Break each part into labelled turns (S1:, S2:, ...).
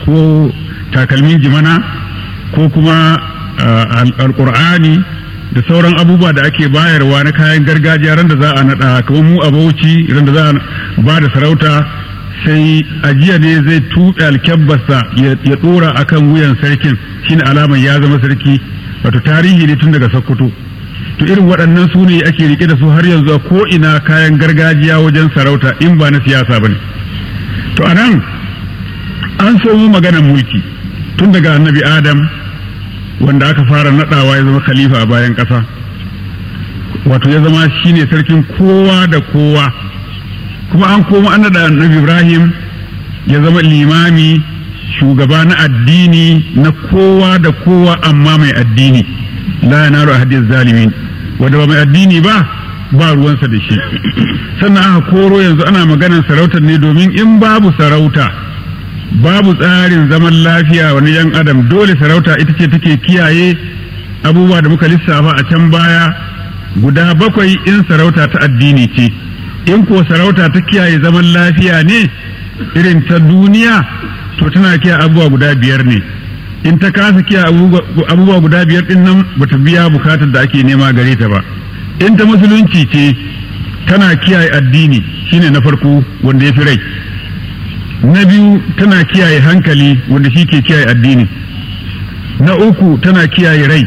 S1: ko takalmin jimana ko kuma alkur'ani da sauran abubuwa da ake bayarwa na kayan gargajiya ran da za a naɗa kamar mu a bauchi ran da za a ba da sarauta sai ajiya ne zai tuɓe alkyabbarsa ya ɗora akan wuyan sarkin shine alamar ya zama sarki wato tarihi ne tun daga sokoto to irin waɗannan su ne ake rike da su har yanzu a ko ina kayan gargajiya wajen sarauta in ba na siyasa ba ne to a nan an so mu maganar mulki tun daga annabi adam wanda aka fara naɗawa ya zama khalifa a bayan ƙasa wato ya zama shine sarkin kowa da kowa kuma an koma an naɗa annabi ibrahim ya zama limami shugaba na addini na kowa da kowa amma mai addini la yanaru ahadiz zalimin wanda ba mai addini ba ba ruwansa da shi sannan aka koro yanzu ana maganar sarautar ne domin in babu sarauta babu tsarin zaman lafiya wani yan adam dole sarauta ita ce take kiyaye abubuwa da muka lissafa a can baya guda bakwai in sarauta ta addini ce in ko sarauta ta kiyaye zaman lafiya ne irin ta duniya to tana kiyaye abubuwa guda biyar ne in ta kasa kiyaye abubuwa guda biyar din nan bata biya bukatar da ake nema gare ta ba in ta musulunci ce tana kiyaye addini shine na farko wanda ya fi rai na biyu tana kiyaye hankali wanda shi ke kiyaye addini na uku tana kiyaye rai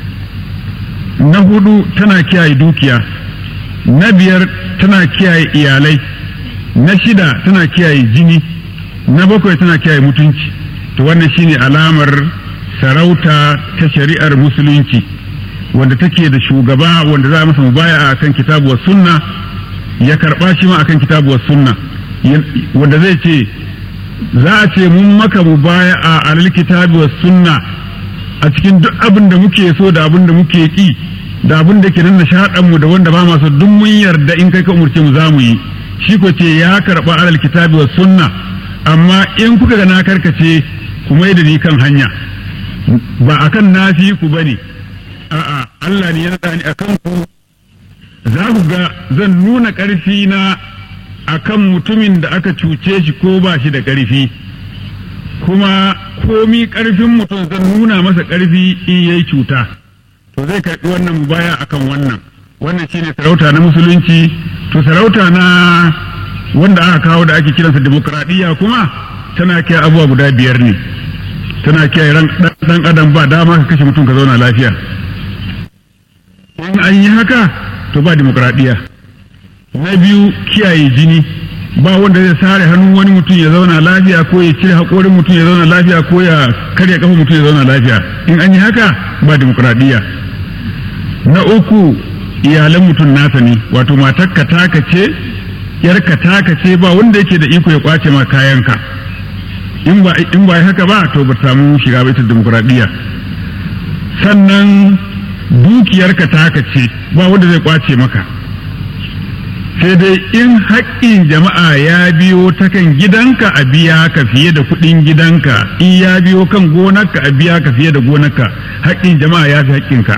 S1: na hudu tana kiyaye dukiya na biyar tana kiyaye iyalai na shida tana kiyaye jini na bakwai tana kiyaye mutunci to wannan shine alamar sarauta ta shari'ar musulunci wanda take da shugaba wanda za a masa mubaya a kan kitabu wa sunna ya karba shi ma akan kitabu wa sunna wanda zai ce za a ce mun maka mubaya a alal kitabu wa sunna a cikin duk abin da muke so da abin da muke ki da abin da ke nan nishaɗan mu da wanda ba masu duk mun yarda in kai ka umurce mu za mu yi shi ko ce ya karba alal kitabu wa sunna amma in kuka ga na karkace ku mai da ni kan hanya ba akan nafi ku bane a'a Allah ne ya naɗa ni akan ku za ku ga zan nuna ƙarfi na akan mutumin da aka cuce shi ko ba shi da ƙarfi kuma komi ƙarfin mutum zan nuna masa ƙarfi in yayi cuta to zai karɓi wannan baya akan wannan wannan shine sarauta na musulunci to sarauta na wanda aka kawo da ake kiransa demokradiyya kuma tana kiyaye abubuwa guda biyar ne tana kiyaye ran dan adam ba dama ka kashe mutum ka zauna lafiya in an yi haka to ba demokradiyya na biyu kiyaye jini ba wanda zai sare hannun wani mutum ya zauna lafiya ko ya cire haƙorin mutum ya zauna lafiya ko ya karya kafa mutum ya zauna lafiya in an yi haka ba demokradiyya na uku iyalan mutum nasa ne wato matarka taka ce yarka taka ce ba wanda yake da iko ya kwace ma kayanka in ba in ba haka ba to ba samu shiga baitul demokradiyya sannan dukiyarka taka ce ba wanda zai kwace maka sai dai in haƙƙin jama'a ya biyo ta kan gidanka a biya ka fiye da kuɗin gidanka in ya biyo kan gonarka a biya ka fiye da gonarka haƙƙin jama'a ya fi haƙƙinka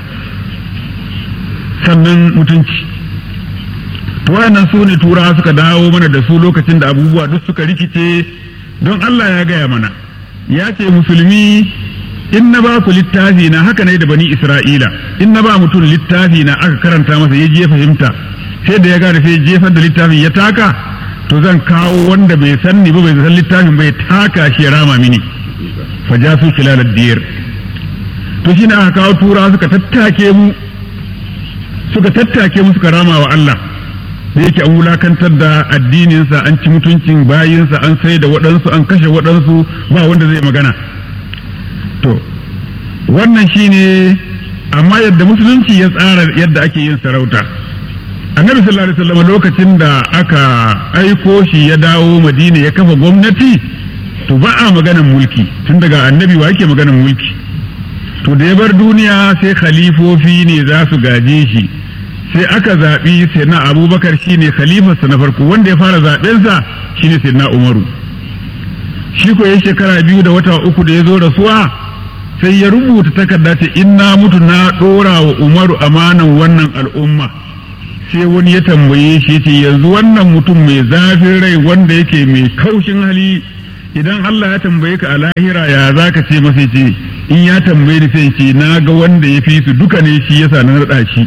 S1: sannan mutunci to wayannan su ne turawa suka dawo mana da su lokacin da abubuwa duk suka rikice don Allah ya gaya mana ya ce musulmi in na ba ku littafi na haka ne da bani Isra'ila in na ba mutum littafi na aka karanta masa ya je fahimta sai da ya gane sai jefar da littafin ya taka to zan kawo wanda bai san ni ba bai san littafin bai taka shi ya rama mini fa ja su kilalar diyar to shi ne aka kawo tura suka tattake mu suka tattake mu suka rama wa Allah da yake an wulakantar da addininsa an ci mutuncin bayinsa an sai da waɗansu an kashe waɗansu ba wanda zai magana to wannan shine amma yadda musulunci ya tsara yadda ake yin sarauta annabi sallallahu alaihi wasallam lokacin da aka aiko shi ya dawo madina ya kafa gwamnati to ba a maganan mulki tun daga annabi wa yake maganan mulki to da ya bar duniya sai khalifofi ne za su gaje shi sai aka zaɓi sai na abubakar shine khalifarsa na farko wanda ya fara zaɓensa shine sai na umaru shi ko ya shekara biyu da wata uku da ya zo rasuwa sai ya rubuta takarda ce in na mutu na ɗora wa umaru amanan wannan al'umma sai wani ya tambaye shi ce yanzu wannan mutum mai zafin rai wanda yake mai kaushin hali idan Allah ya tambaye ka a lahira ya za ka ce masa ce in ya tambaye ni sai ce na ga wanda ya fi su duka ne shi yasa na naɗa shi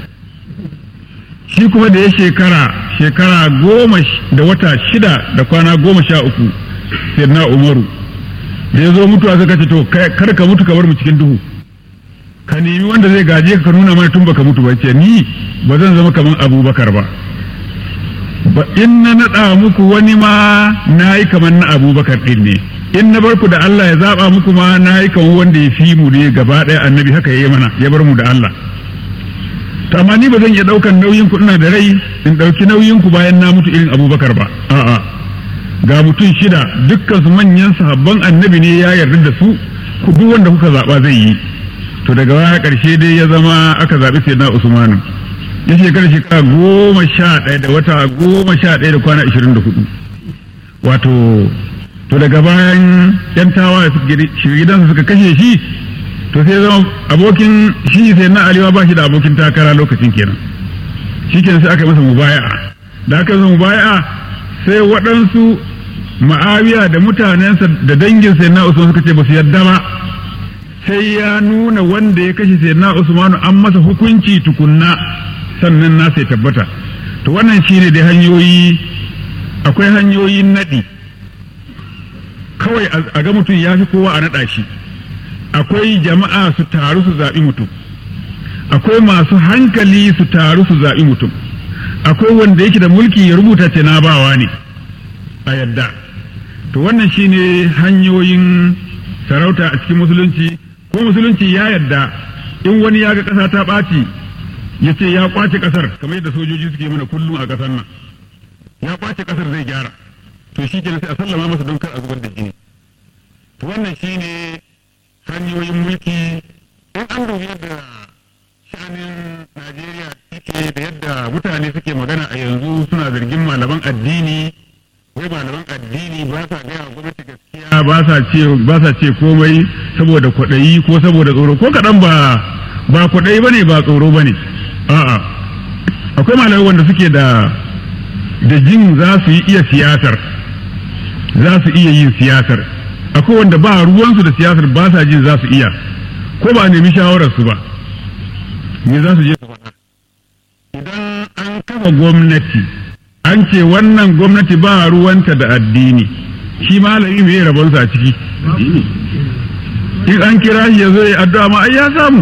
S1: shi kuma da ya shekara shekara goma da wata shida da kwana goma sha uku sai na umaru da ya zo mutuwa suka ce to kar ka mutu ka bar mu cikin duhu ka nemi wanda zai gaje ka nuna mana tun baka mutu ba ce ni ba zan zama kamar abubakar ba ba in na naɗa muku wani ma na yi kamar na abubakar ɗin ne in na bar ku da Allah ya zaɓa muku ma na yi kamar wanda ya fi mu ne gaba ɗaya annabi haka ya yi mana ya bar mu da Allah to amma ni ba zan iya ɗaukan nauyin ku ina da rai in ɗauki nauyin ku bayan na mutu irin abubakar ba a'a ga mutum shida dukkan su manyan sahabban annabi ne ya yarda da su ku duk wanda kuka zaɓa zai yi to daga baya ƙarshe dai ya zama aka zaɓi sai na usmanu ya shekara shekara goma sha ɗaya da wata goma sha ɗaya da kwana ashirin da hudu wato to daga bayan yan tawa gidansa suka kashe shi to sai zama abokin shi sai na aliwa ba shi da abokin takara lokacin kenan shi kenan sai aka masa mubaya'a da aka masa mubaya'a sai waɗansu ma'awiya da mutanensa da dangin sai na usman suka ce ba su yarda ba sai ya nuna wanda ya kashe sai na usmanu an masa hukunci tukunna sannan na sai tabbata to wannan shine da hanyoyi akwai hanyoyin naɗi kawai a ga mutum ya fi kowa a naɗa shi akwai jama'a su taru su zaɓi mutum akwai masu hankali su taru su zaɓi mutum akwai wanda yake da mulki ya rubuta ce na bawa ne a yadda to wannan shine hanyoyin sarauta a cikin musulunci ko musulunci ya yadda in wani ya ga ƙasa ta ɓaci ya ce ya kwace ƙasar kamar yadda sojoji suke mana kullum a ƙasar nan ya kwace ƙasar zai gyara to shi kenan sai a sallama masa don kar a zubar da jini to wannan shine hanyoyin mulki in an dubi yadda sha'anin Najeriya suke da yadda mutane suke magana a yanzu suna zargin malaman addini wai malaman addini ba sa gaya wa gwamnati gaskiya ba sa ce ba sa ce komai saboda kwaɗayi ko saboda tsoro ko kaɗan ba ba kwaɗayi bane ba tsoro bane a'a akwai malamai wanda suke da da jin za su yi iya siyasar za su iya yin siyasar akwai wanda ba ruwansu da siyasar ba sa jin za su iya ko ba a nemi shawararsu ba me za su je su faɗa idan an kafa gwamnati an ce wannan gwamnati ba ruwanta da addini shi malami mai rabonsa a ciki in an kira shi ya zo ya addu'a ma ai ya samu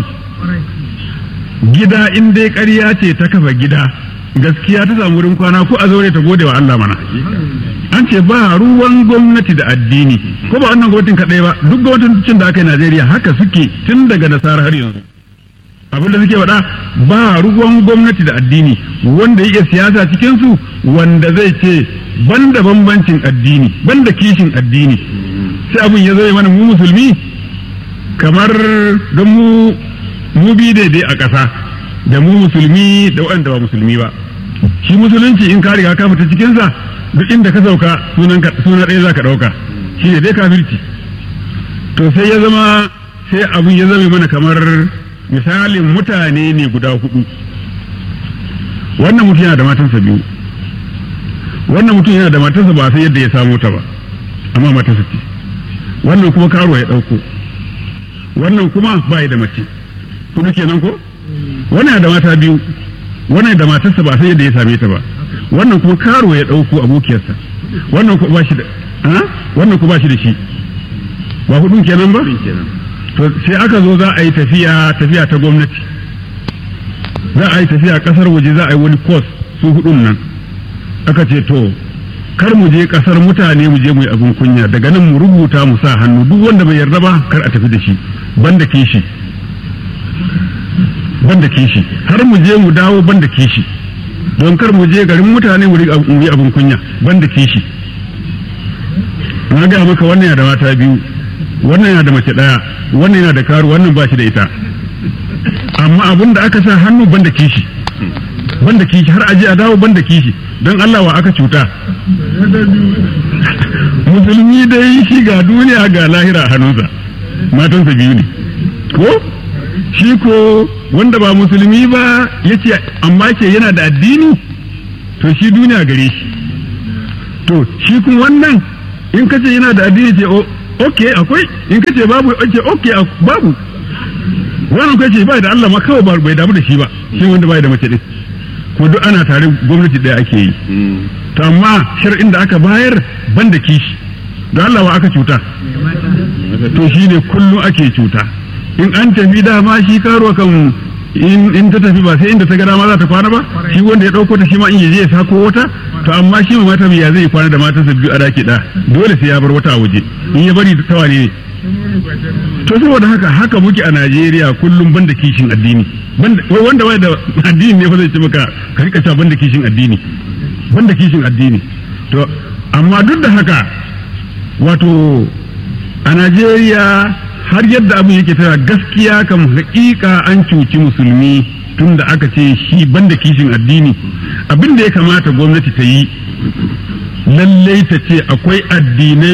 S1: gida in dai ƙarya ce ta kafa gida gaskiya ta samu wurin kwana ko a zaure ta gode wa Allah mana an ce ba ruwan gwamnati da addini ko ba wannan gwamnatin kaɗai ba duk gwamnatin da aka yi Najeriya haka suke tun daga nasara har yanzu abin da suke faɗa ba ruwan gwamnati da addini wanda yake siyasa cikin su wanda zai ce banda bambancin addini banda kishin addini sai abin ya zai mana mu musulmi kamar don mu mu bi daidai a ƙasa da mu musulmi da waɗanda ba musulmi ba shi musulunci in ka riga ka fita cikinsa duk inda ka sauka suna ɗaya za ka ɗauka shi ne dai kafirci to sai ya zama sai abin ya zama mana kamar misalin mutane ne guda hudu wannan mutum yana da matansa biyu wannan mutum yana da matarsa ba sai yadda ya samu ta ba amma matarsa ce wannan kuma karo ya ɗauko wannan kuma ba da mace kudu kenan ko wannan da mata biyu wannan da matarsa ba sai yadda ya same ta ba wannan kuma karo ya ɗauko abokiyarsa wannan kuma ba shi da wannan kuma ba shi da shi ba hudun kenan ba to sai aka zo za a yi tafiya tafiya ta gwamnati za a yi tafiya kasar waje za a yi wani course su hudun nan aka ce to kar mu je kasar mutane mu je mu yi abin kunya daga nan mu rubuta mu sa hannu duk wanda bai yarda ba kar a tafi da shi banda kishi banda kishi har mu je mu dawo banda kishi don kar mu je garin mutane mu yi abin kunya banda kishi na ga maka wannan yana da mata biyu wannan yana da mace daya wannan yana da karu wannan ba shi da ita amma abin da aka sa hannu banda kishi banda kishi har aje a dawo banda kishi don Allah wa aka cuta musulmi dai shi ga duniya ga lahira a hannunsa matansa biyu ne ko shi ko wanda ba musulmi ba ya ce amma ke yana da addini to shi duniya gare shi to shi kuma wannan in kace yana da addini ce ok akwai in kace babu ce ok babu wannan kace bai da Allah ma kawai bai damu da shi ba shi wanda bai da mace din ko duk ana tare gwamnati ɗaya ake yi to amma shar'in da aka bayar ban da kishi don Allah wa aka cuta to shi ne kullum ake cuta in an tafi dama shi karo kan in ta tafi ba sai inda ta ga dama za ta kwana ba shi wanda ya ɗauko ta shi ma in yaje ya sako wata to amma shi ma mata ya zai kwana da matarsa biyu a daki ɗaya dole sai ya bar wata a waje in ya bari ta wane ne to saboda haka haka muke a Najeriya kullum banda kishin addini wanda wai da addini ne fa zai ce maka ka rika cewa banda kishin addini banda kishin addini to amma duk da haka wato a Najeriya har yadda abu yake tana gaskiya kam hakika an cuci musulmi tun da aka ce shi banda kishin addini abin da ya kamata gwamnati ta yi lallai ta ce akwai addinai